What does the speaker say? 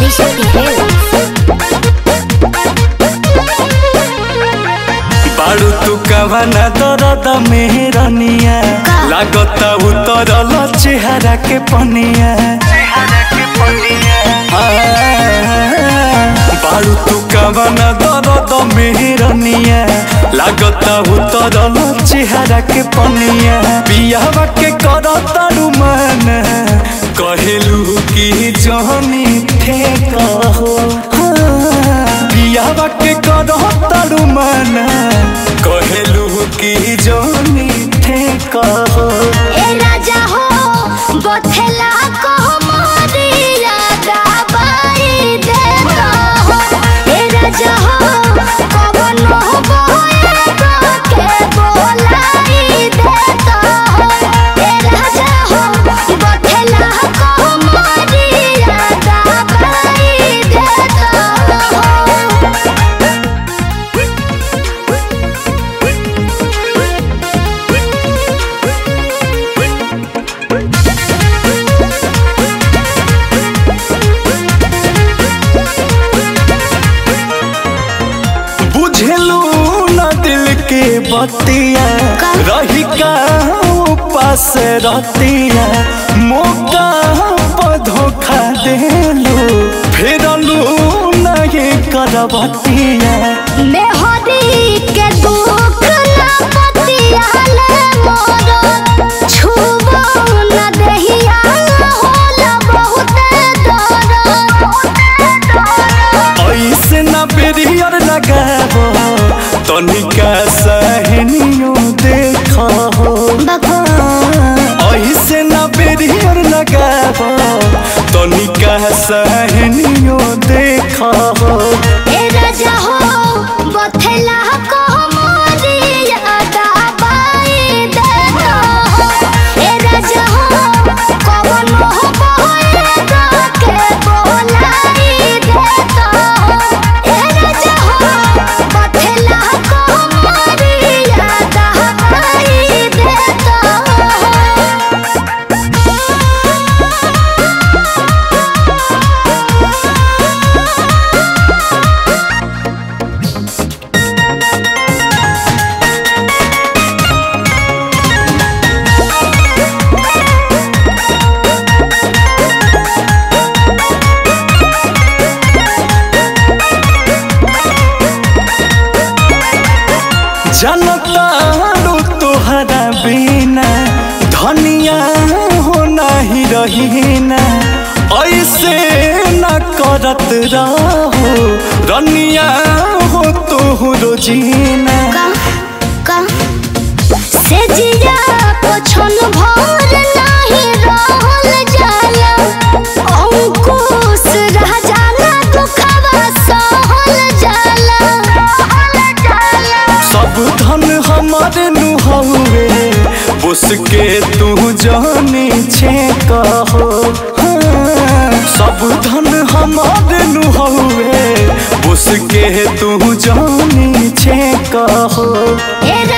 Adishakti Hills. बारू तू कवना दर्द मेहरनिया लागता उतरल चेहरा के पनिया बारू तू कवना दर्द मेहरनिया लागता उतरल चेहरा के पनिया बियावा के करतारू मन कहेलू की जहनी थे कहो बियावा के करतारू मन कहेलू की जहनी थे कहो ए राजा हो बथेला को मोरिया दबाई देता हो ए राजा हो कवन हो बोए के बोलाई देता हो ए राजा हो बथेला को मोरिया दबाई देता हो बुझलू न दिल के बतिया का? रही का पास रतिया मौका पर धोखा देलू फेरलू नहीं करबतिया मेहदी के दुख ना पतियाले मोरो छुबो न दहिया होला बहुत दर्द ऐसे न बेरियर लगाबो तनिका सहनियो देखो ऐसे न बेरियर लगाबो तनिका सहनियो देखो ए राजा हो बथेला को मोरिया दबाई देता हो ए राजा हो कवन हो बोए के बोलाई देता हो ए राजा हो बथेला को मोरिया दबाई देता हो जनतारू तोहरा बिना धनिया हो नहीं रहीना ऐसे न करत रहो रनिया हो तोहरो जीना का का से जिया पोछन भर नाही रहल जाला अंकुश रह जाला दुखवा सहल जाला सहल जाला सब धन हमारे नुहवे उसके तू जानी छे कहो हाँ, सब धन हमारे नुहवे उसके तू जानी छे कहो ए